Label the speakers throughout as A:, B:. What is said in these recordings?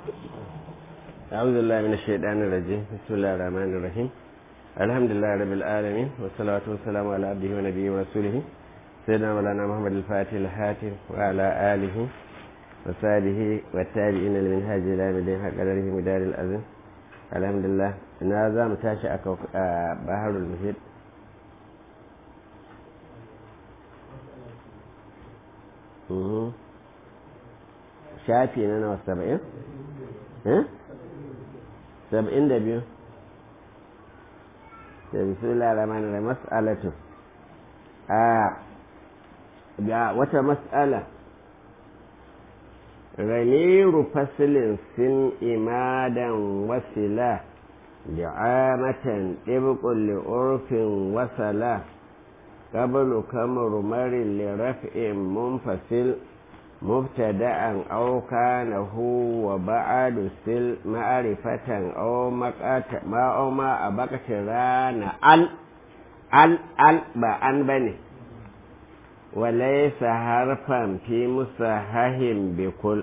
A: أعوذ بالله من الشيطان الرجيم بسم الله الرحمن الرحيم الحمد لله رب العالمين والصلاة والسلام على عبده ونبيه ورسوله سيدنا مولانا محمد الفاتح الحاتم وعلى آله وصحبه والتابعين لمنهاج إلى مدين حق قدره مدار الأذن الحمد لله نازا متاشا بحر المحيط shafi na nawa saba'in? saba'in da biyu da bismillah rahman da mas'alatu a ga wata mas'ala raniru fasilin sin imadan wasila li'amatan ɗibƙun li'urfin wasala قبل كمرمر لرفع منفصل مبتدأ أو كان هو وبعد سل معرفة أو مقات ما أو ما أبقت رانا ال ال ال بأن بني وليس حرفا في مصحح بكل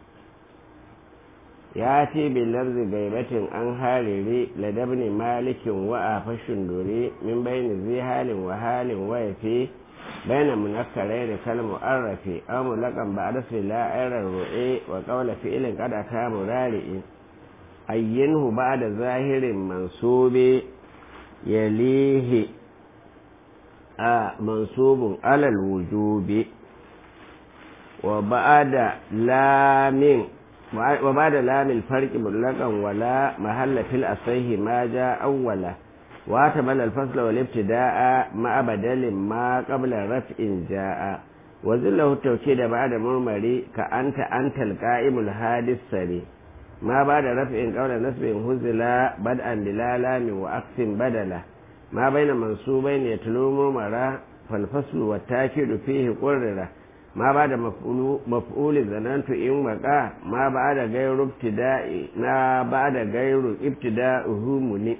A: ياتي بلفظ غيبة عن هارري لدبن مالك وآفش دري من بين ذي هال وهال ويفي بين منكرين كالمؤرف أو ملقا بعد لا أير الرؤي وقول فعل قد أتى مرارئ أينه بعد ظاهر منصوب يليه آه منصوب على الوجوب وبعد لام وبعد لام الفرق مطلقا ولا محل في الأصيه ما جاء أولا واعتمل الفصل والابتداء مع بدل ما قبل رفع جاء وزله التوكيد بعد مرمري كأنت أنت القائم الهادي السري ما بعد رفع قول نسب هزلا بدءا بلا لام وأقس بدلا ما بين منصوبين يتلو مرمرا فالفصل والتاكيد فيه قرره ما بعد مفعول مفعول ظننت إن وقع ما بعد غير ابتداء ما بعد غير ابتداءه مني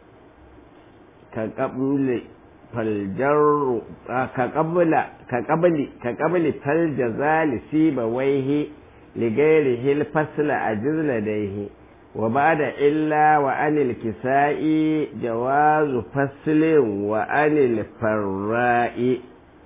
A: كقبل فالجر كقبل كقبل كقبل فالجزال سيبويه لغيره الفصل أجز لديه وبعد إلا وأن الكساء جواز فصل وأن الفراء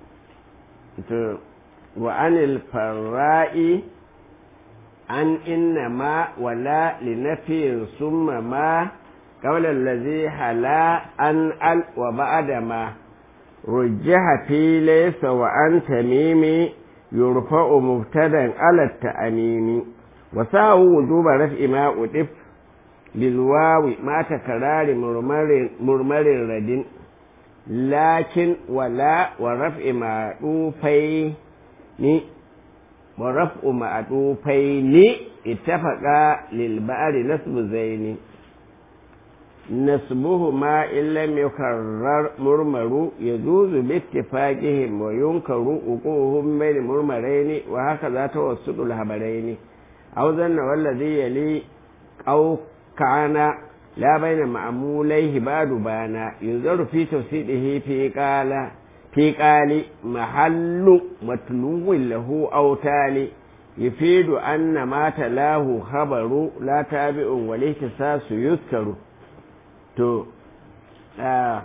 A: وعن الفراء عن إنما ولا لنفي ثم ما قول الذي حلا أن ال وبعد ما رجح في ليس وعن تميم يرفع مبتدا على التأميم وساو وجوب رفع ما أضف بالواو ما تكرار مرمر مرمر ردين لكن ولا ورفع ما أوفي ni wa raf'u ma'dufaini ittafaqa lil ba'ri nasbu zaini nasbuhu ma illam yukarrar murmaru yajuzu bi ittifaqihim wa yunkaru uquhum bain murmaraini wa hakaza tawassudu al habaraini aw zanna wallazi yali aw kana la baina ma'mulaihi badu bana yunzaru fi tawsidihi fi qala في قال محل متلو له أو تالي يفيد أن ما تلاه خبر لا تابع والاهتساس يذكر تو آه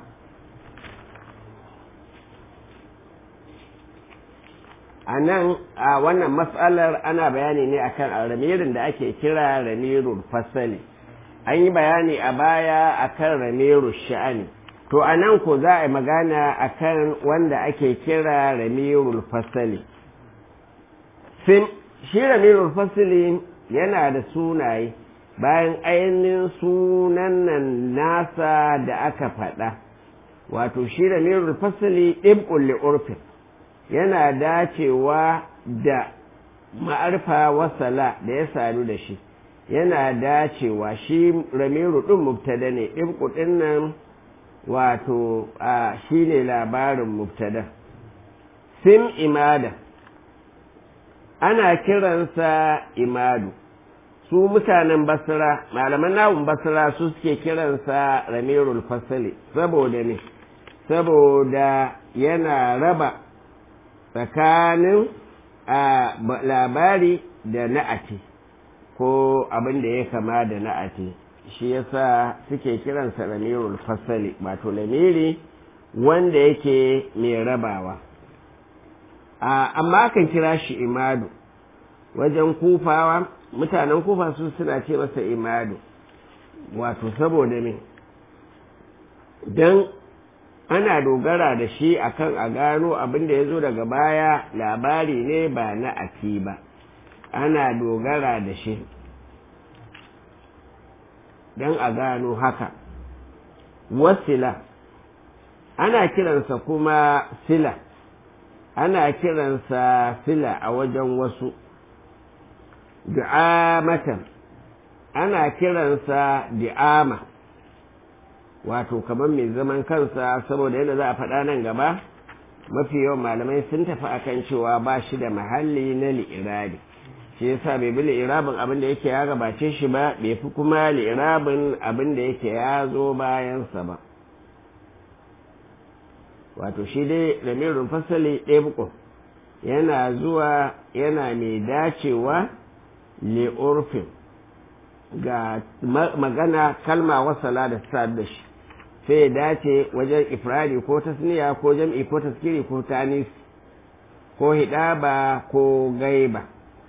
A: a nan a wannan matsalar ana bayani ne akan ramirin da ake kira ramirul fasali an yi bayani a baya akan ramirul sha'ani to a nan ko za a yi magana a kan wanda ake kira ramirul fasali sim shi ramirul fasali yana da sunaye bayan ainihin sunan nan nasa da aka faɗa wato shi ramirul fasali ɗin urfin yana dacewa da ma'arfa wasala da ya sadu da shi yana dacewa shi ramiru ɗin mubtada ne ɗin nan wato a shi ne labarin mubtada sim imada ana kiransa imadu su mutanen basra malaman nawun basra su suke kiransa ramirul fasali saboda ne saboda yana raba tsakanin labari da na'ati ko abin da ya kama da na'ati shi yasa suke kiransa lamirul fasali wato lamiri wanda yake mai rabawa amma kan kira shi imadu wajen kufawa mutanen kufa su suna ce masa imadu wato saboda me don ana dogara da shi akan a gano abin da ya zo daga baya labari ne ba na ati ba ana dogara da shi don a gano haka wasila ana kiransa kuma sila ana kiransa sila a wajen wasu du'amatan ana kiransa di'ama wato kamar mai zaman kansa saboda yadda za a faɗa nan gaba mafi yawan malamai sun tafi akan cewa ba shi da mahalli na li'irabi shi yasa bai bi li'irabin abin da yake ya gabace shi ba bai fi kuma li'irabin abin da yake ya zo bayansa ba wato shi dai lamirin fasali ɗaya bukun yana zuwa yana mai dacewa li'urfin ga magana kalma wasala da sa da shi sai ya dace wajen ifradi ko tasniya ko jam'i ko taskiri ko tanis ko hidaba ko gaiba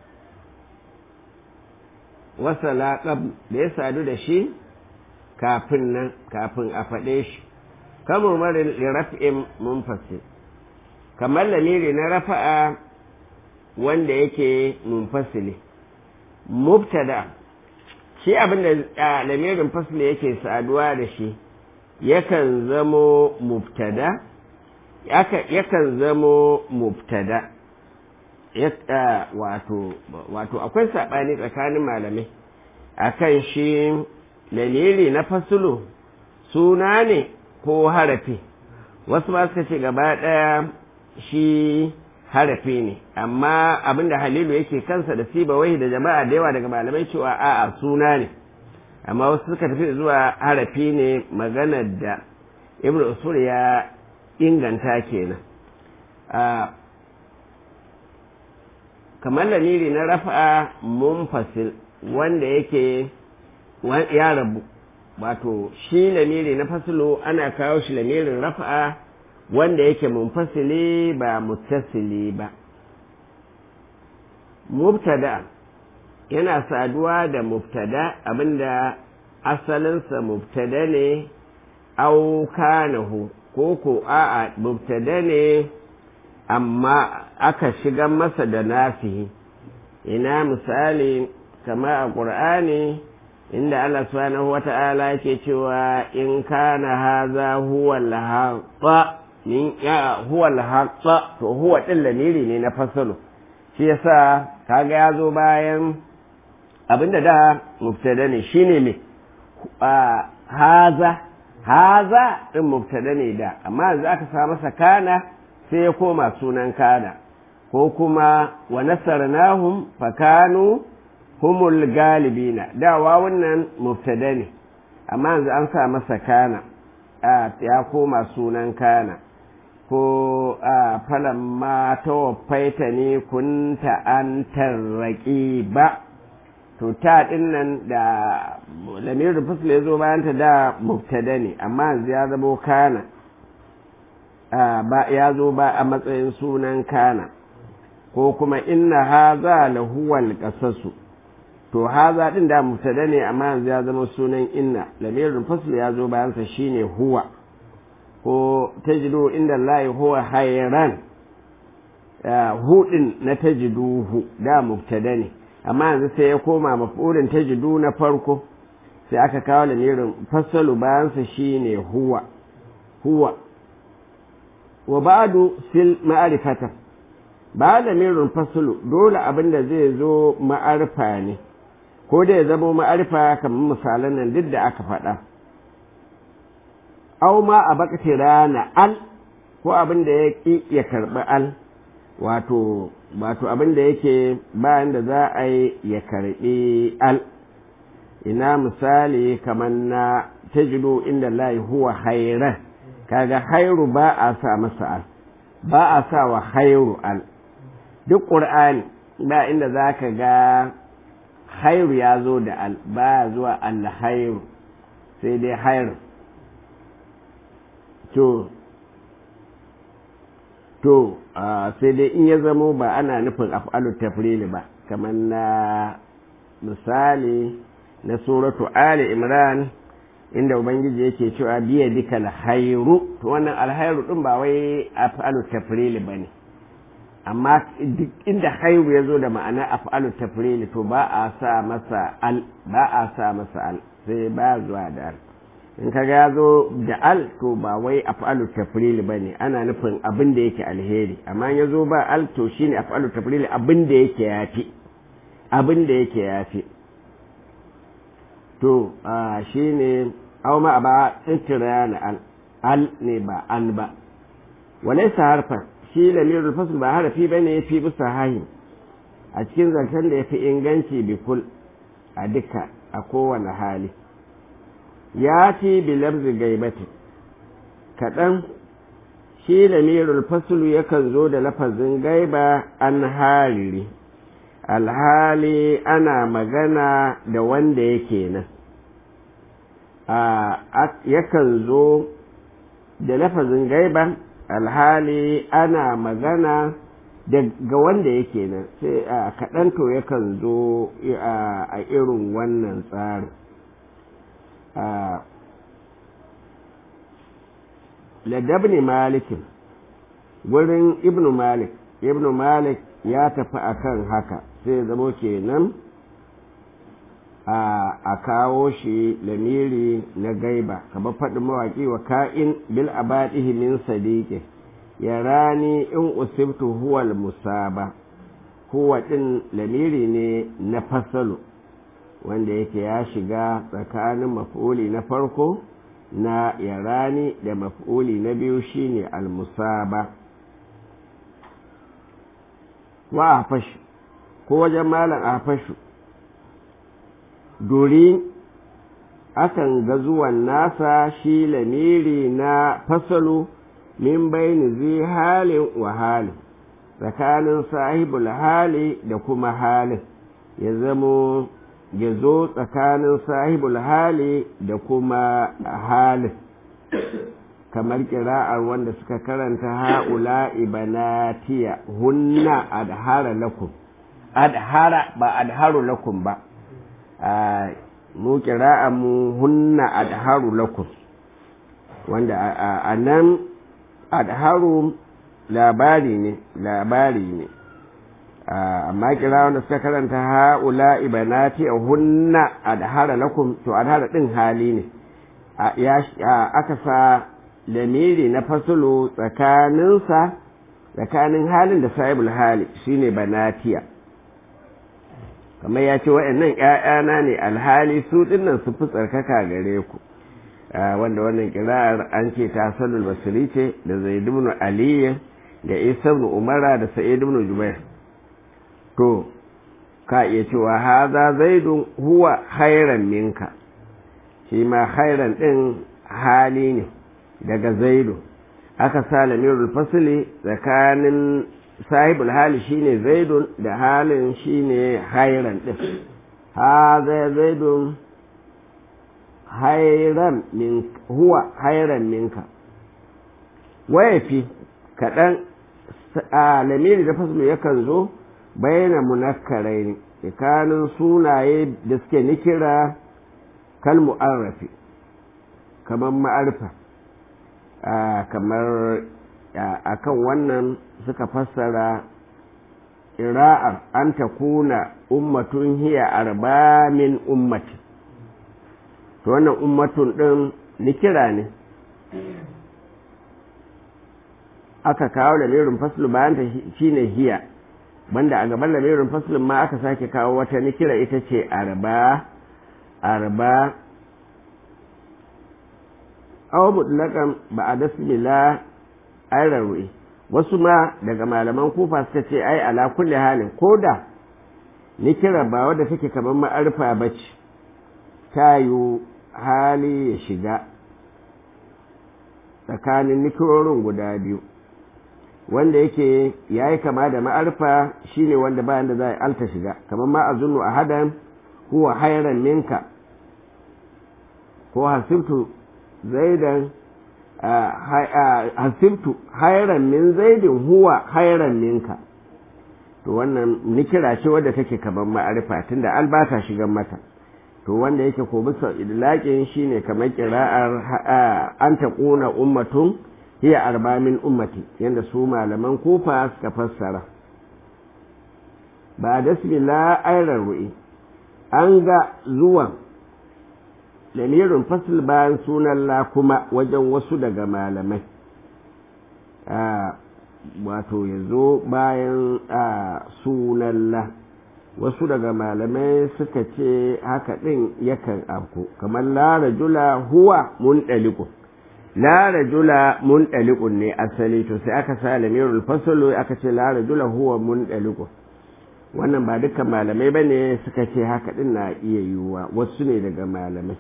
A: wasala ƙab da ya sadu da shi kafin nan kafin a faɗe shi kamar marin liraf'in munfasil kamar lamiri na rafa'a wanda yake munfasili mubtada shi abin da lamirin fasili yake saduwa da shi yakan zamo mubtada yakan zamo mubtada wato wato akwai saɓani tsakanin malamai akan shi lamiri na fasulu suna ne ko harafi wasu ba suka ce gaba ɗaya shi harafi ne amma abinda halilu yake kansa da siba wai da jama'a da yawa daga malamai cewa a'a suna ne amma wasu suka tafi zuwa harafi ne maganar da ibn usul ya inganta kenan kamar lamiri na rafa munfasil wanda yake ya rabu wato shi lamiri na fasilo ana kawo shi lamirin rafa'a wanda yake munfasili ba muttasili ba mubtada yana saduwa da mubtada abinda asalinsa mubtada ne au kanahu ko ko a'a mubtada ne amma aka shiga masa da nasihi ina misali kama a ƙur'ani inda Allah subhanahu wa ta'ala yake cewa in kana haza huwa al-haqqa min ya huwa al-haqqa to huwa din lamiri ne na fasalu shi yasa kaga ya zo bayan abinda da mubtada ne shine me haza haza din mubtada ne da amma yanzu aka sa masa kana sai ya koma sunan kana ko kuma wa nasarnahum fakanu humul galibina dawa wannan mubtada ne amma yanzu an sa masa kana ya koma sunan kana ko falan ma tawaffaita ne kunta an tarraki ba to ta din nan da lamirin fusul ya zo bayan ta da mubtada ne amma yanzu ya zamo kana ba ya zo ba a matsayin sunan kana ko kuma inna haza lahuwal qasasu to haza din da mubtada ne amma yanzu ya zama sunan inna lamirin fasl ya zo bayan sa shine huwa ko tajidu inda Allah huwa hayran hu din na tajiduhu da mubtada ne amma yanzu sai ya koma maf'ulin tajidu na farko sai aka kawo lamirin fasalu bayan sa shine huwa huwa wa ba'du sil ma'rifatan ba lamirin fasulu dole abin da zai zo ma'arfa ne ko da ya zama ma'arfa kamar misalan nan duk da aka faɗa au ma a bakatira na al ko abin da ya ƙi ya karɓi al wato wato abin da yake bayan da za a yi ya karɓi al ina misali kamar na tajidu inda layi huwa hairan kaga hairu ba a sa masa al ba a sa wa hairu al duk ƙur'ani ba inda za ka ga hairu ya zo da al ba zuwa alhairu sai dai hairu to to sai dai in ya zamo ba ana nufin af'alu tafrili ba kamar na misali na suratu ali imran inda ubangiji yake cewa biya dika alhairu to wannan alhairu din ba wai af'alu tafrili bane amma duk inda hairu ya zo da ma'ana af'alu tafrili to ba a sa masa al ba a sa masa al sai ba zuwa da al in kaga ya zo da al to ba wai af'alu tafrili bane ana nufin abin da yake alheri amma ya zo ba al to shine af'alu tafrili abin da yake yafi abin da yake yafi to shine aw ma ba tsitira na al al ne ba an ba walaysa harfan shi lamirul fasl ba harafi bane fi bisa hahi a cikin zancen da yafi inganci bi kul a duka a kowane hali ya ci bi lafzi gaibati kaɗan shi lamirul faslu yakan zo da lafazin gaiba an hariri alhali ana magana da wanda yake nan yakan zo da lafazin gaiba alhali ana magana ga wanda yake nan sai a kaɗan to yakan zo a irin wannan tsarin ladabni malikin wurin ibnu malik ibnu malik ya tafi akan haka sai zamo kenan a kawo shi lamiri na gaiba kamar faɗin mawaƙi wa ka'in bil abadihi min sadiqi ya rani in usibtu huwal musaba huwa ɗin lamiri ne na fasalu wanda yake ya shiga tsakanin maf'uli na farko na yarani da maf'uli na biyu shine al-musaba wa afashu ko wajen malam afashu duri akan ga zuwan nasa shi lamiri na fasalu min baini zai halin wa halin tsakanin sahibul hali da kuma halin ya zamo ya zo tsakanin sahibul hali da kuma halin kamar kira'ar wanda suka karanta ha'ula ibanatiya hunna adhara lakum adhara ba adharu lakum ba mu kira'ar mu hunna adharu lakum wanda a nan adharu labari ne labari ne amma kira wanda suka karanta ha'ula ibanati hunna adhara lakum to adhara din hali ne aka sa lamiri na fasulu tsakaninsa tsakanin halin da sahibul hali shine banatiya kamar ya ce waɗannan ‘ya'yana ne alhali su dinnan su fi tsarkaka gare ku wanda wannan kira'ar an ce ta salul basiri ce da zaid ibn aliyu da isa ibn umara da sa'id ibn jubair to ka iya cewa haza zaidun huwa khairan minka shi ma khairan din hali ne daga zaidu aka sa lamirul fasili tsakanin sahibul hali shine zaidun da halin shine khairan din haza zaidun khairan min huwa khairan minka wayafi kaɗan a lamiri da fasili yakan zo bayyana munakkarai ne tsakanin sunaye da suke nikira kal mu'arrafi kamar ma'arfa kamar akan wannan suka fassara ƙira'ar an ta kuna ummatun hiya arba min ummati to wannan ummatun ɗin nikira ne aka kawo lamirin faslu bayan ta shine hiya banda a gaban lamirin faslin ma aka sake kawo wata nikira ita ce arba arba aw mutlaqan ba'da bismillah ayrawi wasu ma daga malaman kufa suka ce ai ala kulli halin koda nikira ba wadda take kamar ma'arfa bace ta yi hali ya shiga tsakanin nikirorin guda biyu wanda yake ya yi kama da ma'arfa shine wanda bayan da za a alta shiga kamar ma a zunu a hadan huwa hairan minka ko hasibtu zaidan hasibtu hairan min zaidin huwa hairan minka to wannan nikira ce wadda take kaman ma'arifa tunda al ba ta shigan mata to wanda yake ko bisa idlaqin shine kamar qira'ar an taquna ummatun hiya arba min ummati yanda su malaman kufa suka fassara ba da bismillah ayrar ru'i an ga zuwan lamirin fasil bayan sunan la kuma wajen wasu daga malamai wato ya zo bayan sunan la wasu daga malamai suka ce haka ɗin yakan afku kamar la rajula huwa mun ɗalikun la rajula mun ɗalikun ne asali to sai aka sa lamirul fasalo aka ce la rajula huwa mun ɗalikun wannan ba dukkan malamai ba ne suka ce haka ɗin na iya yiwuwa wasu ne daga malamai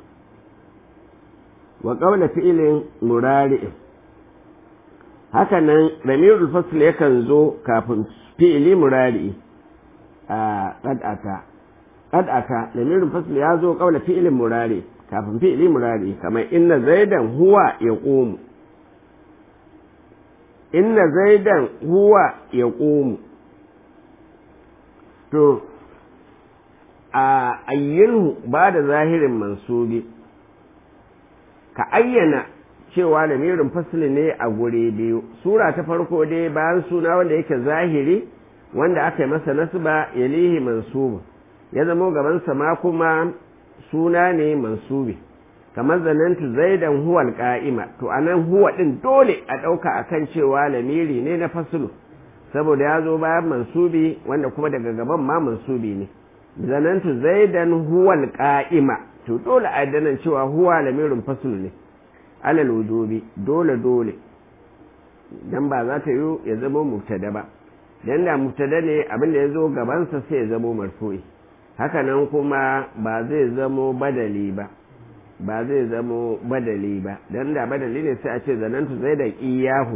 A: wa ƙaula fi'ilin murari'in haka nan lamirul fasl yakan zo kafin fi'ili murari'i a ƙad'ata ƙad'ata lamirul fasl ya zo ƙaula fi'ilin murari kafin fi'ili murari kamar inna zaidan huwa ya ƙomu inna zaidan huwa ya ƙomu to a ayyinhu ba da zahirin mansubi ka ayyana cewa lamirin fasli ne a guri biyu sura ta farko dai bayan suna wanda yake zahiri wanda aka yi masa nasba yalihi mansubu ya zamo gabansa ma kuma suna ne mansubi kamar zanantu zaidan huwal ka'ima to anan huwa din dole a ɗauka akan cewa lamiri ne na faslu saboda ya zo bayan mansubi wanda kuma daga gaban ma mansubi ne zanantu zaidan huwal ka'ima to dole a danan cewa huwa lamirin faslu ne alal wujubi dole dole dan ba za ta yi ya zama mubtada ba dan da mubtada ne abin da ya zo gabansa sai ya zama marfu'i haka nan kuma ba zai zamo badali ba ba zai zamo badali ba dan da badali ne sai a ce zanantu zai da iyahu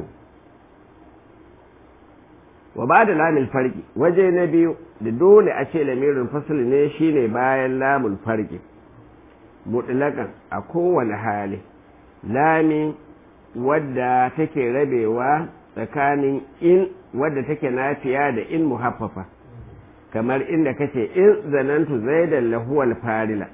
A: wa ba da lamul farki waje na biyu da dole a ce lamirin fasl ne shine bayan lamul farki mutlaƙan a kowane hali lami wadda take rabewa tsakanin in wadda take nafiya da in muhaffafa kamar inda kace in zanantu zaidan lahuwal farila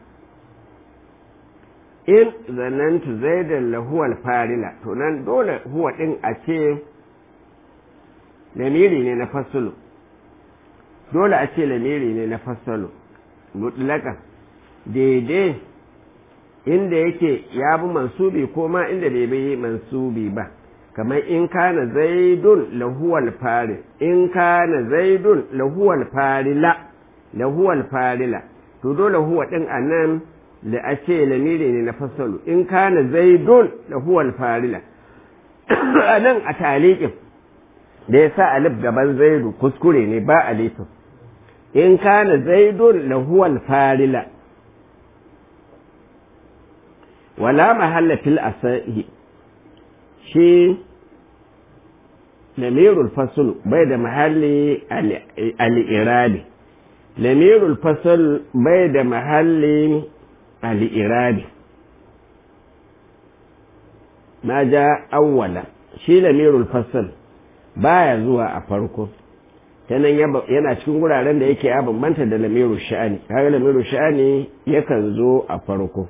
A: in zanantu zaidan lahuwal farila to nan dole huwa din a ce lamiri ne na fasulu dole a ce lamiri ne na fasulu mutlaka daidai inda yake ya bi mansubi ko ma inda bai bi mansubi ba kamar in kana zaidun lahuwal faril in kana zaidun lahuwal farila lahuwal farila to dole huwa din anan da a ce lamiri ne na fasalu in kana zaidun lahuwal farila anan a talikin da ya sa alif gaban zaidu kuskure ne ba alifin in kana zaidun lahuwal farila wala mahalla fil asahi shi lamirul fasl bai da mahalli al-irabi lamirul fasl bai da mahalli al-irabi ma ja awwala shi lamirul fasl baya zuwa a farko ta nan yana cikin wuraren da yake ya bambanta da lamirul sha'ani kaga lamirul sha'ani yakan zo a farko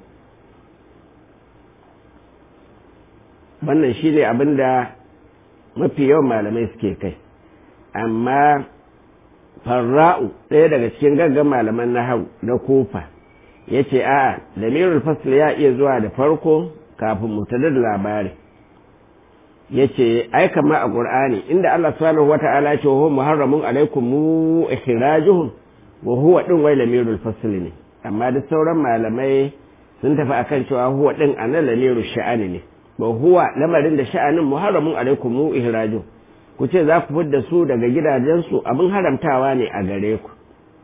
A: wannan shi ne abin da mafi yawan malamai suke kai amma farra'u ɗaya daga cikin gaggan malaman na hau na kofa ya ce a'a lamirul fasl ya iya zuwa da farko kafin mutadar labari ya ce ai kama a ƙur'ani inda Allah subhanahu wa ta'ala ce wa muharramun alaikum mu ikhrajuhum wa huwa din wai lamirul fasl ne amma duk sauran malamai sun tafi akan cewa huwa din anan lamirul sha'ani ne ba huwa lamarin da sha'anin muharramun alaikum mu ihraju ku ce za ku fidda su daga gidajensu abin haramtawa ne a gare ku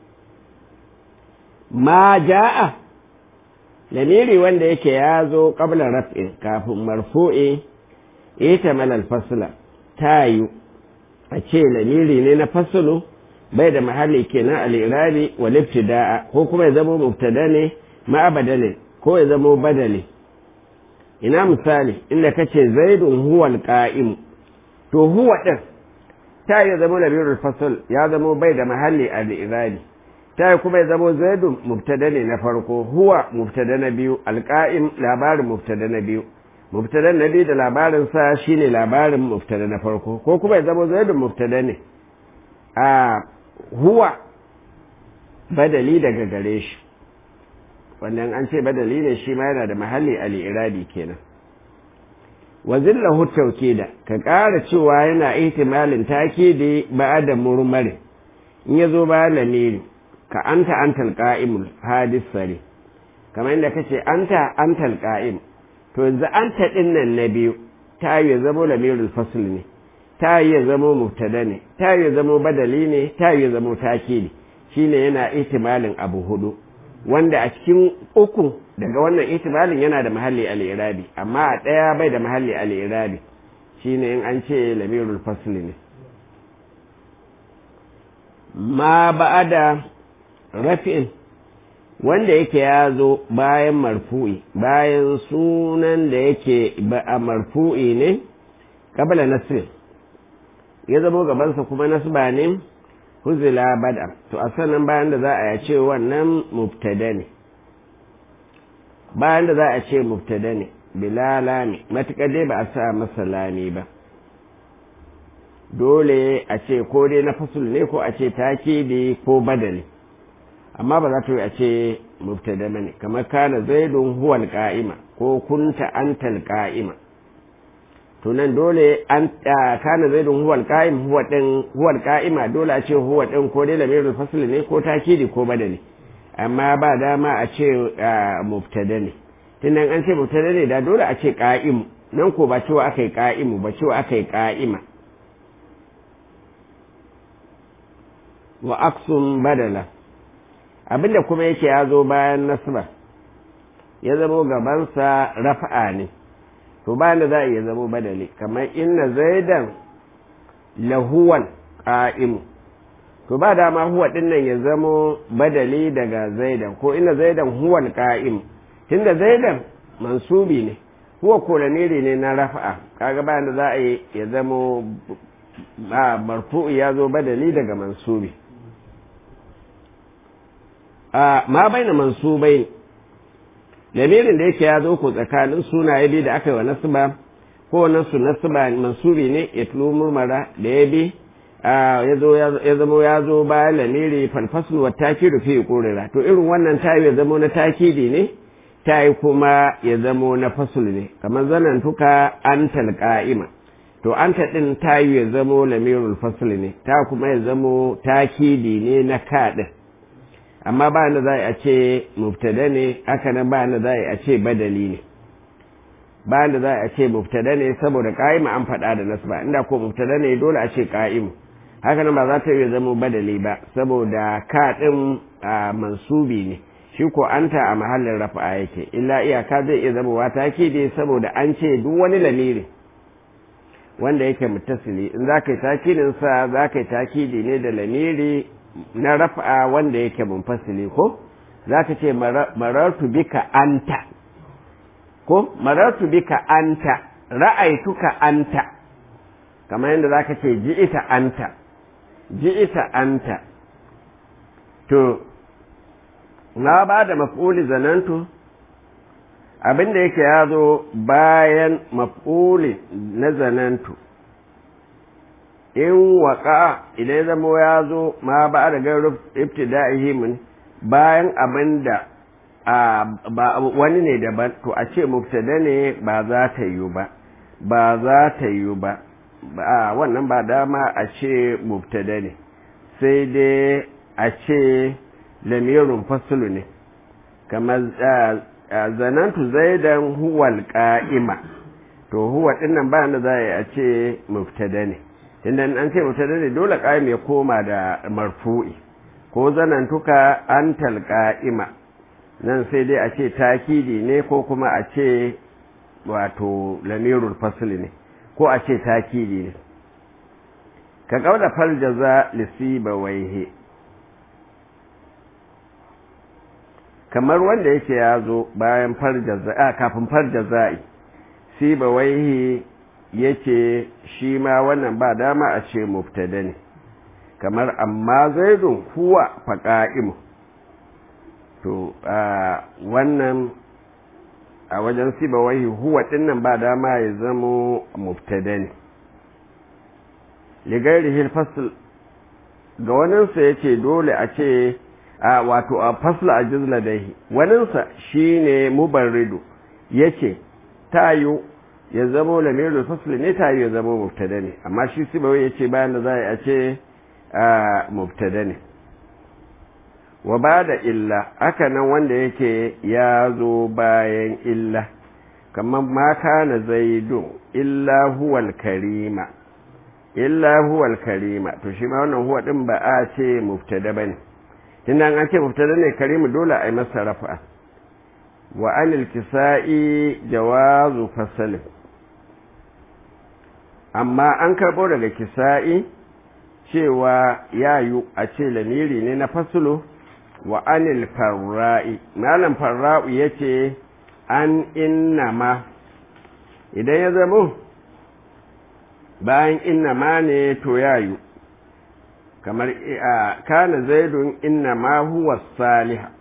A: ma ja'a lamiri wanda yake ya zo qabla raf'in kafin marfu'i ita malal fasla ta yi a ce lamiri ne na fasulu bai da mahalli kenan al-irabi wal ibtida'a ko kuma ya zama mubtada ne ma'a badalin ko ya zama badali ina misali inda kace zaidun huwa al-qa'im to huwa din ta ya zama labirul fasl ya zama bai da mahalli al-irabi ta kuma ya zama zaidun mubtada ne na farko huwa mubtada na biyu al-qa'im labarin mubtada na biyu mubtada na biyu da labarin sa shine labarin mubtada na farko ko kuma ya zama zaidun mubtada ne a huwa badali daga gare shi wannan an ce badali ne shi ma yana da mahalli al-irabi kenan wa zillahu tawkida ka ƙara cewa yana ihtimalin takidi ba da murmari in yazo ba lamiri ka anta antal qa'imul hadis sari kamar inda kace anta antal qa'im to yanzu anta din nan na biyu ta yi zamo lamirul fasl ne ta yi zamo mubtada ne ta yi zamo badali ne ta yi zamo takidi shine yana ihtimalin abu hudu wanda a cikin uku daga wannan ihtimalin yana da mahalli al-irabi amma a ɗaya bai da mahalli al-irabi shine in an ce lamirul fasl ne ma ba'ada rafi'in wanda yake ya zo bayan marfu'i bayan sunan da yake ba a marfu'i ne kabala nasrin ya zamo gabansa kuma nasba ne huzila bada to a sannan bayan da za a ce wannan mubtada ne bayan da za a ce mubtada ne bila lami matuƙar dai ba a sa masa lami ba dole a ce ko dai na fasul ne ko a ce takidi ko badali amma ba za ta yi a ce mubtada bane kamar kana zaidun huwal qa'ima ko kunta antal qa'ima to nan dole an kana zaidun huwal qa'im huwa din huwal qa'ima dole a ce huwa din ko dai lamirul fasl ne ko takidi ko badali amma ba dama a ce mubtada ne tunan an ce mubtada ne da dole a ce qa'im nan ko ba cewa akai qa'imu ba cewa akai qa'ima wa aksun badala abinda kuma yake ya zo bayan nasba ya zamo gabansa rafa'a ne to bayan da za a iya zamo badali kamar inna zaidan lahuwan ƙa'imu to ba dama huwa dinnan ya zamo badali daga zaidan ko inna zaidan huwan ƙa'im tunda zaidan mansubi ne huwa kolaniri ne na rafa'a kaga bayan da za a yi ya zamo marfu'i ya zo badali daga mansubi ma bai na mansubai lamirin da yake ya zo ko tsakanin sunaye biyu da aka yi wa nasba ko nasu nasba mansubi ne ya tulo murmara da ya bi ya zamo ya zo bayan lamiri falfaslu wa takidu fi qurira to irin wannan tayi ya zamo na takidi ne tayi kuma ya zamo na fasul ne kamar zanantuka antal qa'ima to anta din tayi ya zamo lamirul fasl ne ta kuma ya zamo takidi ne na kaɗin amma ba da za a ce mubtada ne haka nan ba da za a ce badali ne ba da za a ce mubtada ne saboda ka'ima an faɗa da nasba inda ko mubtada ne dole a ce ka'imu haka nan ba za ta iya zama badali ba saboda ka ɗin mansubi ne shi ko anta a mahallin rafa'a yake illa iyaka zai iya zama wata ke dai saboda an ce duk wani lamiri wanda yake mutasili in za ka yi takidin sa za ka yi takidi ne da lamiri na rafa wanda yake munfasili ko za ka ce marartu bika anta ko marartu bika anta ra'aituka anta kamar yadda za ka ce ji'ita anta ji'ita anta to na ba da maf'uli zanantu abin da yake ya zo bayan maf'uli na zanantu in waƙa idan zama ya zo ma ba da garin ibtida'ihi mun bayan abin da wani ne daban to a ce mubtada ne ba za ta yi ba ba za ta yi ba wannan ba dama a ce mubtada ne sai dai a ce lamirin fasulu ne kamar zanantu zaidan huwal ka'ima to huwa dinnan ba da za a ce mubtada ne tunda an ce mubtada ne dole ka'im ya koma da marfu'i ko zanantuka antal ka'ima nan sai dai a ce takidi ne ko kuma a ce wato lamirul fasli ne ko a ce takidi ne ka kaula faljaza lisiba waihe kamar wanda yake ya zo bayan farjaza a kafin farjaza'i siba waihe yace shi ma wannan ba dama a ce mubtada ne kamar amma zaidun huwa faqa'imu to wannan a wajen siba waihe huwa dinnan ba dama ya zamo mubtada ne ligairihil fasl ga waninsa ya ce dole a ce a wato a fasla a jizla dahi waninsa shi ne mubarridu ya ce tayo ya zamo lamirul fasli ne tayo ya zamo mubtada ne amma shi sibawai ya ce bayan da za a ce a mubtada ne wa ba da illa haka nan wanda yake ya zo bayan illa kamar mata na zaidun illa huwal karima illa huwal karima to shi ma wannan huwa din ba a ce mubtada bane tunda an ce mubtada ne karimu dole a yi masa rafa wa anil kisa'i jawazu fasal amma an karbo daga kisa'i cewa yayu a ce lamiri ne na fasulu wa anil farra'i malam farra'u yace an innama idan ya zamo bayan inna ma ne to yayu kamar kana zaidun inna ma huwa saliha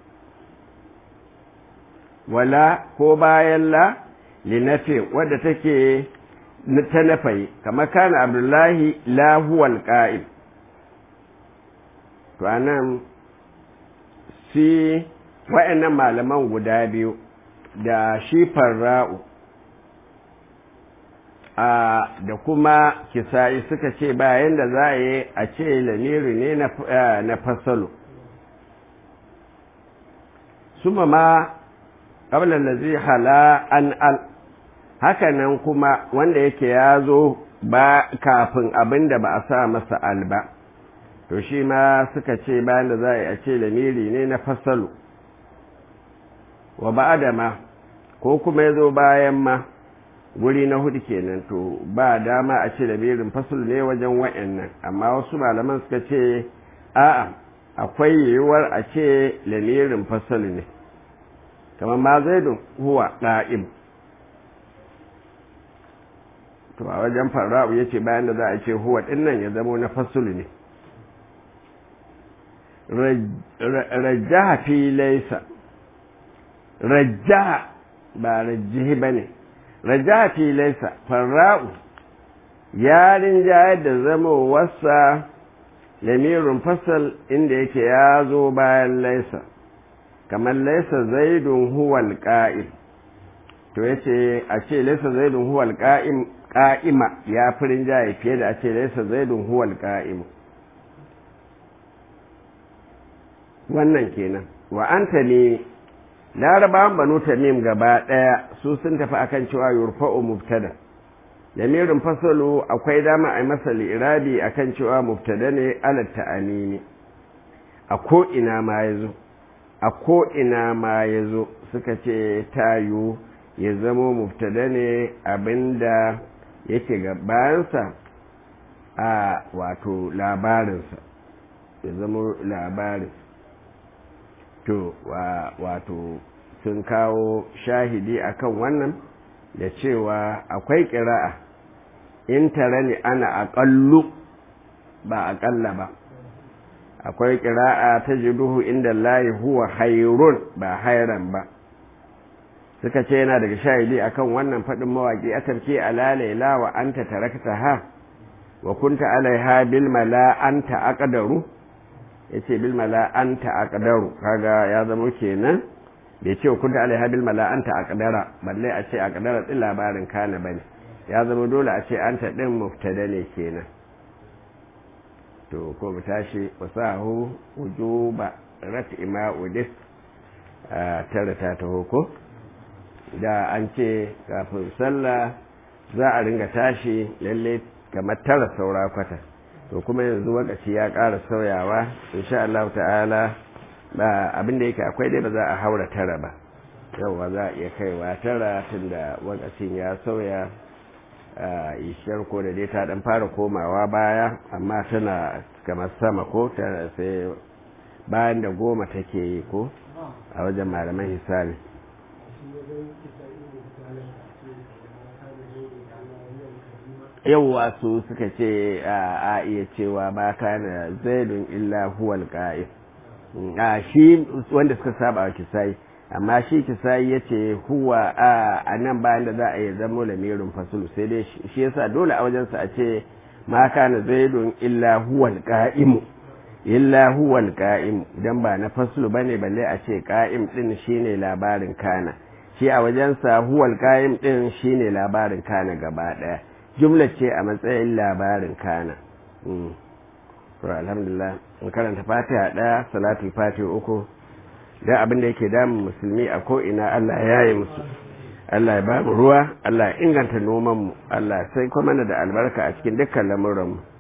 A: wala ko bayan la linafi wadda take ta nafayi kamar kana abdullahi la huwa alqa'im to anan si wa'annan malaman guda biyu da shi farra'u da kuma kisa'i suka ce bayan da za a yi a ce lamiri ne na fasalo suma ma ƙablar da zai hala an al hakanan kuma wanda yake ya zo ba kafin abin da ba a sa masa al ba to shi ma suka ce bayan da za a yi a ce lamiri ne na fasalo wa ba ma ko kuma ya zo bayan ma guri na hudu kenan to ba dama a ce lamirin fasul ne wajen wa'annan amma wasu malaman suka ce a'a akwai yiwuwar a ce lamirin fasul ne kamar ma zaidun huwa ɗa'im to a wajen fara'u ya ce bayan da za a ce huwa ɗinnan ya zamo na fasul ne rajaha fi laisa rajaha ba rajihi ba ne raja fi laisa farra'u ya rinjayar da zama wasa lamirin fasal inda yake ya zo bayan laisa kamar laisa zaidun huwal ƙa'im to ya ce a ce laisa zaidun huwal ƙa'im ƙa'ima ya fi rinjaye fiye da a ce laisa zaidun huwal ƙa'im wannan kenan wa anta ne larabawan banu tamim gaba ɗaya su sun tafi akan cewa yurfa'u mubtada lamirin fasalu akwai dama a masa li'irabi akan cewa mubtada ne ala ta'anini a ko ina ma yazo a ko ina ma yazo suka ce tayu ya zamo mubtada ne abinda yake gabansa a wato labarinsa ya zamo labarin to wato sun kawo shahidi akan wannan da cewa akwai ƙira'a in tare ne ana aƙallu ba aƙalla ba akwai ƙira'a ta jiduhu inda layi huwa hairun ba hairan ba suka ce yana daga shahidi akan wannan faɗin mawaƙi a tarki ala laila wa anta tarakta ha wa kunta alaiha bil mala anta aqdaru yace bil mala anta aqdaru kaga ya zama kenan bai ce kunta alaiha bil mala anta aqdara balle a ce aqdara din labarin kana bane ya zama dole a ce anta din mubtada ne kenan to ko mu tashi wasahu wujuba rat'ima udis tara ta taho ko da an ce kafin sallah za a ringa tashi lalle kamar tara saura kwata to kuma yanzu wakaci ya ƙara sauyawa insha Allah ta'ala ba abinda yake akwai dai ba za a haura tara ba yauwa za a iya kaiwa tara tunda wakacin ya sauya ishiyar ko da dai ta dan fara komawa baya amma tana kamar sama ko ta sai bayan da goma take yi ko a wajen malaman hisabi yauwa su suka ce a iya cewa ba kana zaidun illa huwal qa'im a shi wanda suka saba wa kisai amma shi kisai yace huwa a nan bayan da za a yi zama lamirin fasulu sai dai shi yasa dole a wajensa a ce ma kana zaidun illa huwal qa'im illa huwal qa'im dan ba na fasulu bane balle a ce qa'im din shine labarin kana shi a wajensa huwal qa'im din shine labarin kana gaba daya jumla ce a matsayin labarin kana to alhamdulillah in karanta fatiha ɗaya salatu fatiha uku da abin da yake damun musulmi a ko'ina Allah ya yi musu Allah ya ba mu ruwa Allah ya inganta nomanmu Allah sai kuma da albarka a cikin dukkan lamuranmu